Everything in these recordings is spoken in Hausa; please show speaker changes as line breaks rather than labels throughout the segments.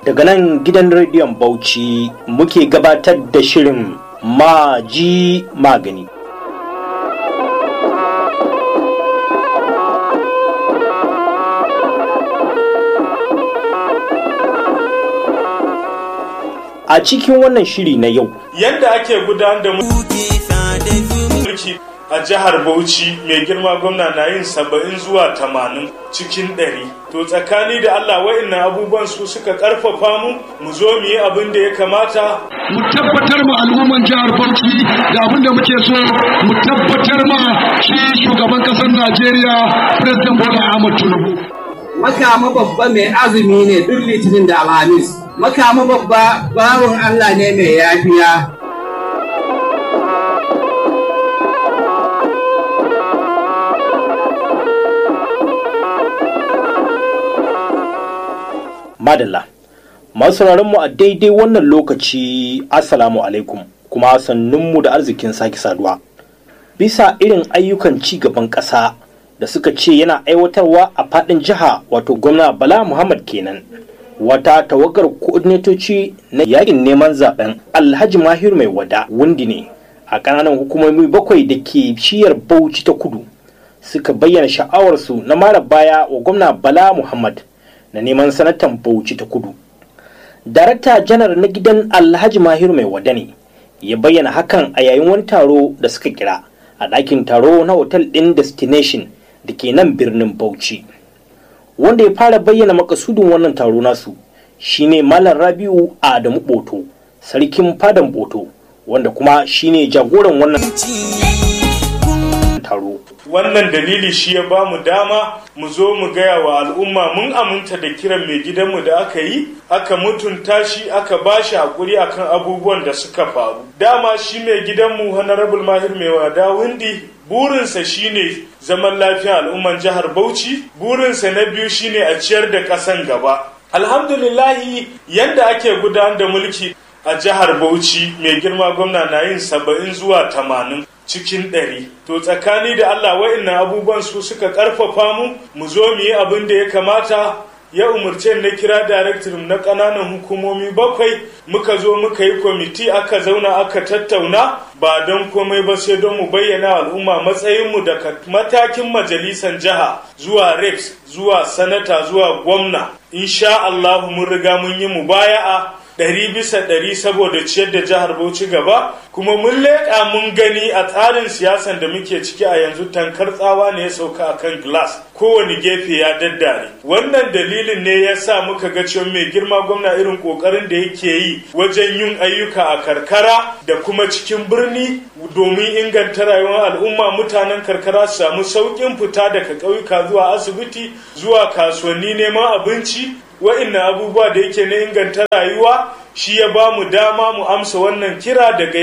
Daga nan gidan rediyon Bauchi muke gabatar da shirin Maji Magani. A cikin wannan shiri na yau,
yadda ake gudanar da mulki a jihar Bauchi mai girma gwamna na yin saba'in zuwa tamanin cikin ɗari. To tsakani da Allah wa'innan abubuwan su suka ƙarfafa mu mu zo mu yi abin da ya kamata.
Mu tabbatar ma al'umman jihar Bauchi da abin da muke so mu tabbatar ma shi shugaban ƙasar Najeriya President Bola Ahmed Tinubu.
Makama babba mai azumi ne duk litinin da Alhamis. Makama babba bawan Allah ne mai yafiya.
Madalla. Masu mu a daidai wannan lokaci Assalamu alaikum kuma sannunmu da arzikin sake saduwa. Bisa irin ayyukan ci gaban ƙasa da suka ce yana aiwatarwa a faɗin jiha wato gwamna Bala Muhammad kenan. Wata tawagar koordinatoci na yakin neman zaben Alhaji Mahir mai wada wundi ne a ƙananan hukumomi bakwai da ke shiyar Bauchi ta kudu suka bayyana sha'awarsu na mara baya wa gwamna Bala Muhammad. na neman sanatan bauchi ta kudu darakta janar na gidan alhaji mahiru mai wada ne ya bayyana hakan a yayin wani taro da suka kira a ɗakin taro na otal ɗin destination da ke nan birnin bauchi wanda ya fara bayyana makasudin wannan taro nasu shine malam rabiu adamu boto sarkin fadan boto wanda kuma shine jagoran wannan taro
wannan dalili shi ya ba mu dama mu zo mu gaya wa al'umma mun aminta da kiran mai gidanmu da aka yi aka mutunta shi aka ba shi haƙuri akan abubuwan da suka faru dama shi mai gidanmu honorable mahir mai wada windi burinsa shine zaman lafiya al'umman jihar bauchi burinsa na biyu shine a ciyar da ƙasan gaba alhamdulillahi yadda ake gudanar da mulki a jihar bauchi mai girma gwamna na yin saba'in zuwa tamanin cikin ɗari to tsakani da Allah wa'innan abubuwan su suka ƙarfafa mu mu zo mu yi abin da ya kamata ya umarce na kira director na ƙananan hukumomi bakwai muka zo muka yi kwamiti aka zauna aka tattauna ba don komai ba sai don mu bayyana al'umma matsayinmu daga matakin majalisan jiha zuwa reps zuwa sanata zuwa gwamna insha Allah mun riga mun yi mubaya'a ɗari bisa ɗari saboda ciyar da jihar Bauchi gaba kuma mun leƙa mun gani a tsarin siyasan da muke ciki a yanzu tankar tsawa ne ya sauka a kan glass kowane gefe ya daddare wannan dalilin ne ya sa muka ga cewa mai girma gwamna irin ƙoƙarin da yake yi wajen yin ayyuka a karkara da kuma cikin birni domin inganta rayuwar al'umma mutanen karkara su samu sauƙin fita daga ƙauyuka zuwa asibiti zuwa kasuwanni neman abinci wa'innan abubuwa da yake na inganta rayuwa shi ya ba mu dama mu amsa wannan kira daga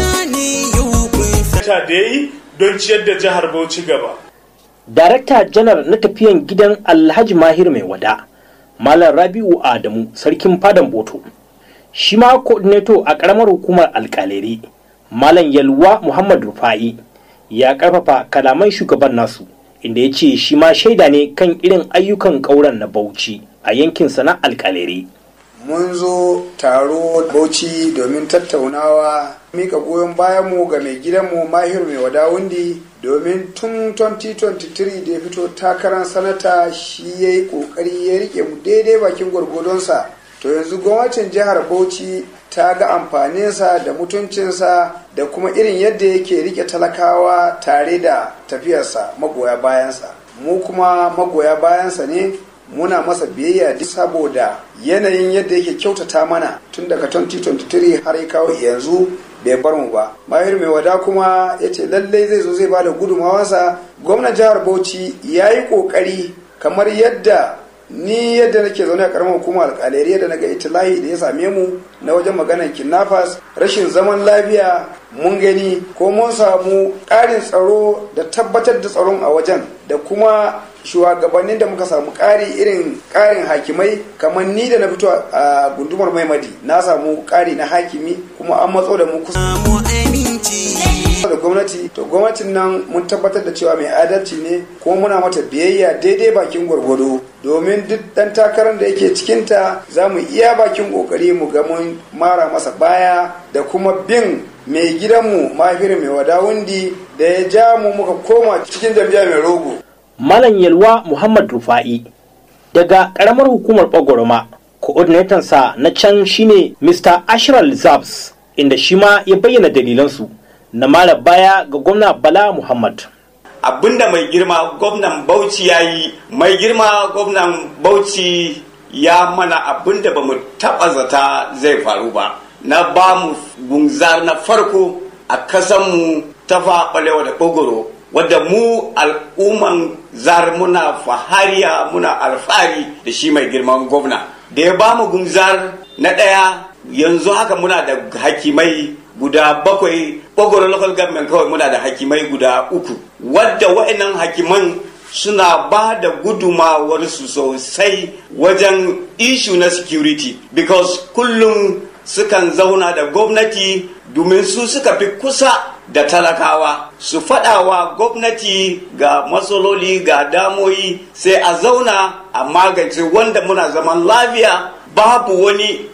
yadda da yi don ciyar da jihar Bauchi gaba.
Darakta janar na tafiyan gidan Alhaji Mahir mai wada, Malam Rabi'u Adamu, Sarkin Fadan Boto. Shi ma coordinator a ƙaramar hukumar alƙaleri, Malam Yalwa Muhammad Rufa'i, ya ƙarfafa kalaman shugaban nasu, inda ya ce shi ma shaida ne kan irin ayyukan ƙauren na Bauchi. a yankinsa na alkalere.
Mun zo taro Bauchi domin tattaunawa mika goyon bayanmu ga mai gidanmu Mahiru mai wadawundi domin tun 2023 da ya fito takarar sanata shi ya yi kokari ya rike mu daidai bakin gwargwadonsa. To yanzu gwamnatin jihar Bauchi ta ga amfaninsa da mutuncinsa da kuma irin yadda yake rike talakawa tare da tafiyarsa magoya bayansa. Mu kuma magoya bayansa ne muna masa biyayya duk saboda yanayin yadda yake kyautata mana tun daga 2023 har ya kawo yanzu bai bar mu ba mahir mai wada kuma ya ce lallai zai zo zai ba da gudunmawarsa gwamnan jihar bauchi ya yi kokari kamar yadda ni yadda nake zaune a karamar hukumar alƙalari yadda naga itilahi da ya same mu na wajen maganar kidnappers rashin zaman lafiya mun gani ko mun samu ƙarin tsaro da tabbatar da tsaron a wajen da kuma shugabannin da muka samu ƙari irin ƙarin hakimai kamar ni da na fito a gundumar maimadi na samu ƙari na hakimi kuma an matso da mu kusa da gwamnati to gwamnatin nan mun tabbatar da cewa mai adalci ne kuma muna mata biyayya daidai bakin gwargwado domin duk dan takarar da yake cikinta za mu iya bakin kokari mu ga mun mara masa baya da kuma bin mai gidanmu mahaifiyar mai wadawundi da ya ja mu muka koma cikin jam'iyya mai rogo
Malam Yalwa Muhammad Rufa'i daga ƙaramar hukumar Bagoroma, sa na can shine Mr. Ashral Zabs, inda shi ma ya bayyana dalilansu na mara baya ga gwamna Bala Muhammad.
abinda mai girma gwamnan bauchi ya yi mai girma gwamnan bauchi ya mana abinda ba mu taɓa zata zai faru ba na ba mu gunzar na farko a kasanmu ta faɓalewa da ɓogoro wadda mu al'umman zar muna fahariya muna alfahari da shi mai girman gwamna da ya ba mu gunzar na ɗaya yanzu haka muna da hakimai guda bakwai ɓogoro local government kawai muna da hakimai guda uku wadda wa'annan hakiman suna ba da gudumawarsu sosai wajen ishu na security because kullum sukan zauna da gwamnati domin su suka fi kusa da talakawa su faɗawa gwamnati ga matsaloli ga damoyi sai a zauna a magance wanda muna zaman lafiya babu wani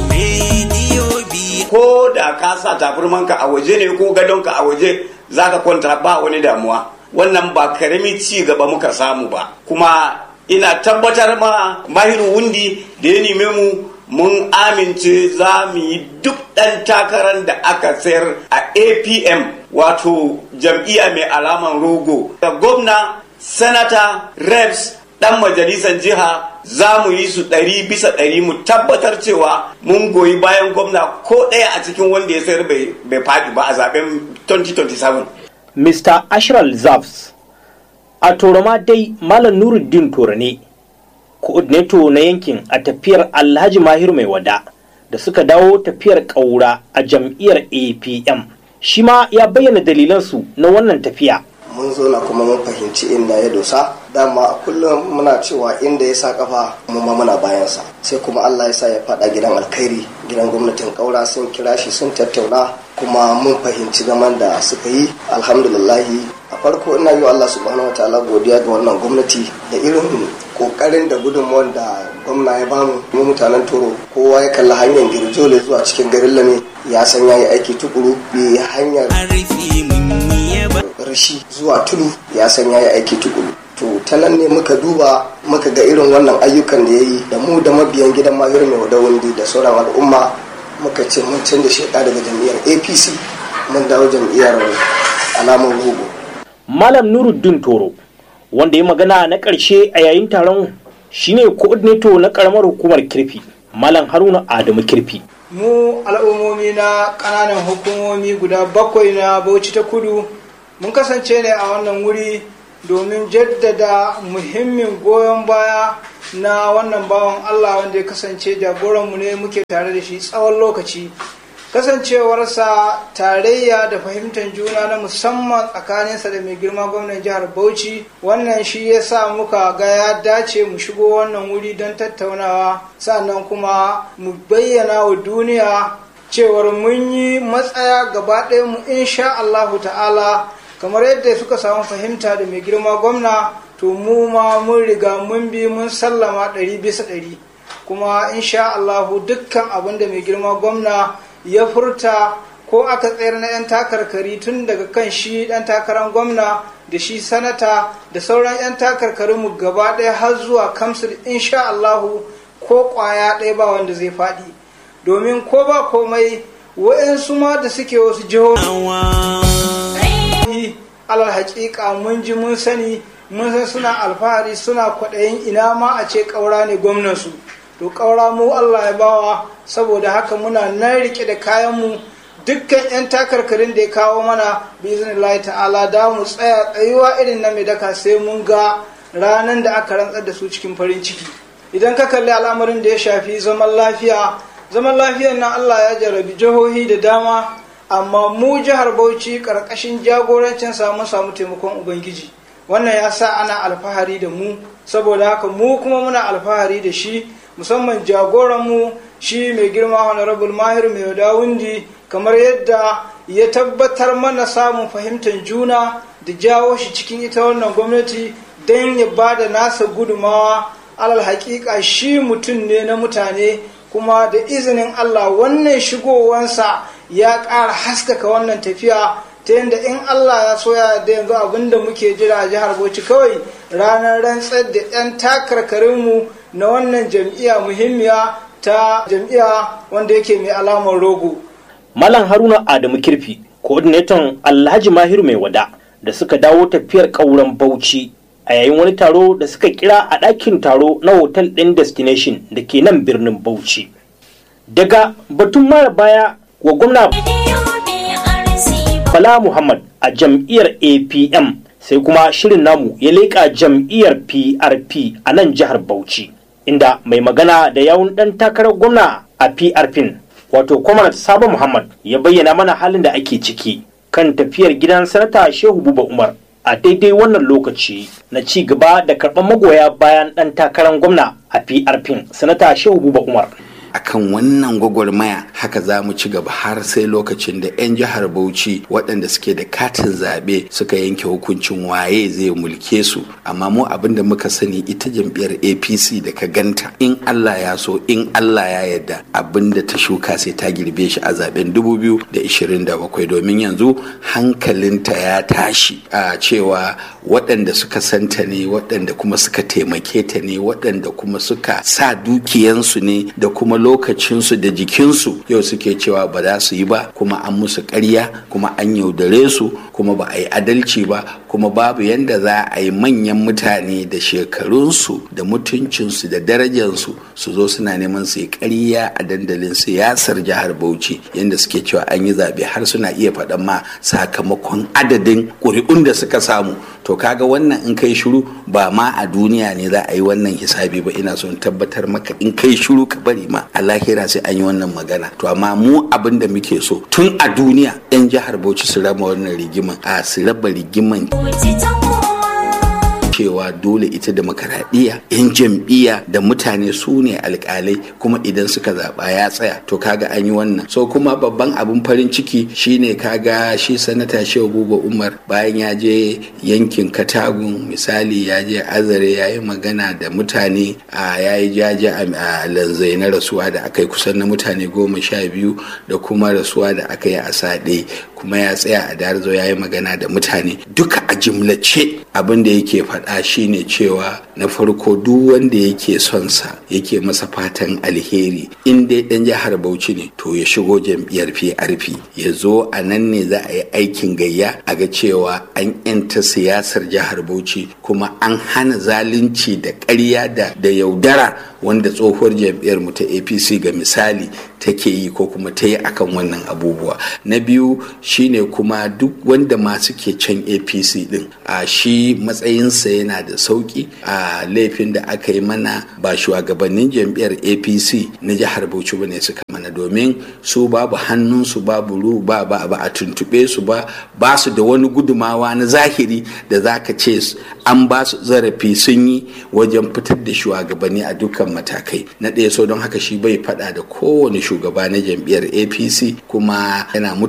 ko da ka sa taburmanka a waje ne ko gadonka a waje za ka kwanta ba wani damuwa wannan ba karami ci gaba muka samu ba kuma ina tabbatar ma mahiru wundi da ya neme mu mun amince za mu yi duk ɗan takarar da aka sayar a apm wato jam'iyya mai alaman rogo da gwamna sanata reps ɗan majalisar jiha za mu yi su ɗari bisa ɗari mu tabbatar cewa mun goyi bayan gwamna ko ɗaya a cikin wanda ya sayar bai faɗi ba a zaben 2027
Mr. Ashral Zabs. A Toroma dai Malam Nuruddin Toro ne, coordinator na yankin a tafiyar Alhaji Mahiru mai wada da suka dawo tafiyar ƙaura a jam'iyyar APM. Shi ma ya bayyana dalilansu na wannan tafiya.
mun zo na kuma mun fahimci inda ya dosa dama a kullum muna cewa inda ya sa kafa mu ma muna bayansa sai kuma Allah ya sa ya fada gidan alkhairi gidan gwamnatin kaura sun kira shi sun tattauna kuma mun fahimci zaman da suka yi alhamdulillahi a farko ina yi wa Allah subhanahu wa ta'ala godiya ga wannan gwamnati da irin kokarin da gudunmuwar da gwamna ya bamu mu mutanen toro kowa ya kalli hanyar girjole zuwa cikin garin lame ya san ya yi aiki tukuru bi hanyar rashi zuwa tudu ya san ya yi aiki tukuru to ta nan ne muka duba muka ga irin wannan ayyukan da ya yi da mu da mabiyan gidan mahir mai wadawundi da sauran al'umma muka ce mun canza sheka daga jam'iyyar apc mun dawo jam'iyyar alamar rogo
Malam Nuruddin Toro, wanda ya magana na ƙarshe a yayin taron shine coordinator na ƙaramar hukumar kirfi, Malam Haruna Adamu kirfi.
mu al'ummomi na ƙananan hukumomi guda bakwai na bauchi ta kudu mun kasance ne a wannan wuri domin jaddada muhimmin goyon baya na wannan bawan Allah wanda ya kasance jagoranmu ne muke tare da shi tsawon lokaci kasancewarsa tarayya da fahimtar juna na musamman tsakaninsa da mai girma gwamnan jihar bauchi wannan shi ya sa muka ga ya dace mu shigo wannan wuri don tattaunawa sannan kuma mu bayyana wa duniya cewar mun yi matsaya gaba ɗaya mu insha Allahu ta'ala kamar yadda suka samu fahimta da mai girma gwamna to mu ma mun riga mun bi mun sallama ɗari bisa ɗari kuma insha Allahu dukkan abin da mai girma gwamna ya furta ko aka tsayar na 'yan takarkari tun daga kan shi ɗan takarar gwamna da shi sanata da sauran 'yan takarkarinmu gaba ɗaya har zuwa kamsul insha Allahu ko ƙwaya ɗaya ba wanda zai faɗi domin ko ba komai wa'yansu ma da suke wasu jihohi alal haƙiƙa mun ji mun sani mun san suna alfahari suna kwaɗayin ina ma a ce ƙaura ne gwamnansu to ƙaura mu Allah ya bawa saboda haka muna nan rike da kayanmu dukkan 'yan takarkarin da ya kawo mana biznillahi ta'ala da mu tsaya tsayuwa irin na mai daka sai mun ga ranar da aka rantsar da su cikin farin ciki idan ka kalli al'amarin da ya shafi zaman lafiya zaman lafiyar nan Allah ya jarabi jihohi da dama amma mu jihar Bauchi karkashin jagorancin samu samu taimakon ubangiji wannan ya sa ana alfahari da mu saboda haka mu kuma muna alfahari da shi musamman jagoranmu shi mai girma honorable mahir mai dawundi kamar yadda ya tabbatar mana samun fahimtar juna da jawo shi cikin ita wannan gwamnati don ya ba da nasa gudumawa alal hakika shi mutum ne na mutane kuma da izinin Allah wannan shigowansa ya ƙara haskaka wannan tafiya ta yadda in Allah ya soya da yanzu abinda muke jira a jihar Bauchi kawai ranar rantsar da 'yan takarkarinmu na wannan jam'iyya muhimmiya ta jam'iyya wanda yake mai alamar rogo.
Malam Haruna Adamu Kirfi, coordinator Alhaji Mahiru mai wada da suka dawo tafiyar ƙauren Bauchi a yayin wani taro da suka kira a ɗakin taro na hotel ɗin destination da ke nan birnin Bauchi. Daga batun mara baya wa gwamna Bala Muhammad a jam'iyyar APM sai kuma shirin namu ya leƙa jam'iyyar PRP a nan jihar Bauchi inda mai magana da yawun ɗan takarar gwamna a PRP wato Comrade Sabo Muhammad ya bayyana mana halin da ake ciki kan tafiyar gidan sanata Shehu Buba Umar a daidai wannan lokaci na ci gaba da karɓar magoya bayan ɗan takarar gwamna a PRP sanata Shehu Buba Umar.
akan wannan gwagwarmaya haka za mu ci gaba har sai lokacin da 'yan jihar bauchi waɗanda suke da katin zaɓe suka yanke hukuncin waye zai mulke su amma mu abin da muka sani ita jam'iyyar apc da ka ganta in allah ya so in allah ya yarda abin da ta shuka sai ta girbe shi a zaben 2027 domin yanzu hankalinta ya tashi a cewa waɗanda suka santa ne waɗanda kuma suka taimake ta ne waɗanda kuma suka sa dukiyansu ne da kuma lokacinsu da jikinsu yau suke cewa ba za su yi ba kuma an musu ƙarya kuma an yaudare su kuma ba a yi adalci ba kuma babu yadda za a yi manyan mutane da shekarunsu da mutuncinsu da darajansu su zo suna neman su yi ƙarya a dandalin siyasar jihar bauchi yadda suke cewa an yi zaɓe har suna iya faɗan ma sakamakon adadin ƙuri'un da suka samu to kaga wannan in kai shiru ba ma a duniya ne za a yi wannan hisabi ba ina son tabbatar maka in kai shiru ka bari ma a lahira sai an yi wannan magana to amma mu abin da muke so tun a duniya yan jihar bauchi su raba wannan rigiman a su raba rigiman cewa dole ita demokaradiyya yan jam'iyya da mutane su ne alkalai kuma idan suka zaɓa ya tsaya to kaga an yi wannan so kuma babban abin farin ciki shine kaga shi sanata shehu buba umar bayan ya je yankin katagun misali ya je azare ya yi magana da mutane a ya yi jaje a lanzai na rasuwa da aka yi kusan na mutane goma sha biyu da kuma rasuwa da aka yi a saɗe kuma ya tsaya a darzo ya yi magana da mutane duka a jimlace abin da yake faɗa shine cewa na farko duk wanda yake son sa yake masa fatan alheri in dai ɗan jihar bauchi ne to ya shigo jam'iyyar prp ya zo a nan ne za a yi aikin gayya a ga cewa an yanta siyasar jihar bauchi kuma an hana zalunci da ƙarya da da yaudara wanda tsohuwar jam'iyyar mu ta apc ga misali take yi ko kuma ta yi akan wannan abubuwa na biyu shine kuma duk wanda ma suke can apc din a shi matsayinsa yana da sauki a laifin da aka yi mana ba shugabannin jam'iyyar apc na jihar bauchi bane suka mana domin su babu hannunsu babu ru ba ba ba a tuntube su ba ba su da wani gudumawa na zahiri da zaka ce an ba su zarafi sun yi wajen fitar da shugabanni a dukkan matakai na ɗaya so don haka shi bai faɗa da kowane shugaba na jam'iyyar apc kuma yana